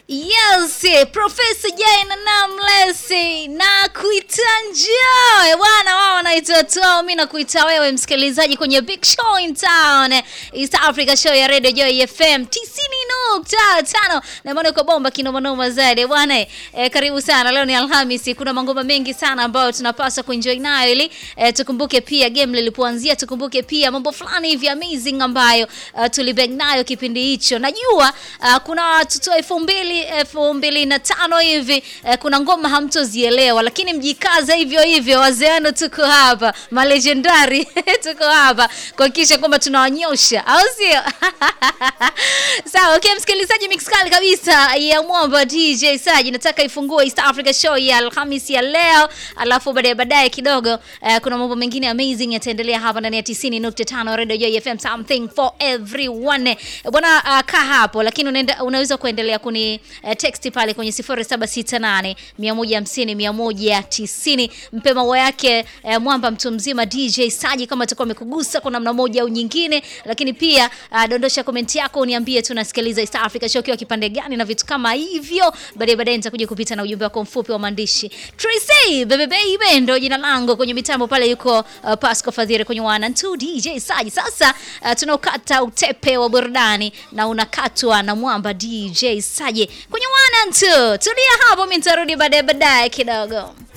Yes, Profesa Jay na Namlesi na kuita njoo bwana, wao wanaitwa Toa, mimi nakuita wewe msikilizaji kwenye Big Show in Town, East Africa Show ya Radio Joy FM 90.5 na maana uko bomba kinomanoma zaidi bwana. E, karibu sana. Leo ni Alhamisi, kuna mangoma mengi sana ambayo tunapaswa kuenjoy nayo ili e, tukumbuke pia game lilipoanzia, tukumbuke pia mambo fulani hivi amazing ambayo uh, tulibang nayo kipindi hicho. Najua uh, kuna watoto elfu mbili elfu mbili na tano hivi eh, kuna ngoma hamtozielewa, lakini mjikaza hivyo hivyo. Wazeano tuko hapa, malegendari tuko hapa kuhakikisha kwamba tunawanyosha, au sio? Sawa, okay, msikilizaji, mix kali kabisa ya mwamba DJ Saji, nataka ifungue East Africa Show ya Alhamisi ya leo, alafu baadaye baadaye kidogo eh, kuna mambo mengine amazing yataendelea hapa ndani ya 90.5 Radio Joy FM, something for everyone. Eh, Bwana uh, kaa hapo, lakini unaenda, unaweza kuendelea kuni eh, text pale kwenye 0768 150 190. Mpe maua yake eh, mwamba mtu mzima DJ Saji, kama atakuwa amekugusa kwa namna moja au nyingine, lakini pia uh, dondosha komenti yako uniambie tunasikiliza East Africa Show kiwa kipande gani na vitu kama hivyo. Baadaye baadaye nitakuja kupita na ujumbe wako mfupi wa maandishi. Tracy bebe baby ndo jina langu kwenye mitambo pale, yuko uh, Pasco Fadhili kwenye wana 2 DJ Saji. Sasa uh, tunaukata utepe wa burudani na unakatwa na mwamba DJ Saji kwenye wana 2. Tulia hapo, mimi nitarudi baadaye baadaye kidogo.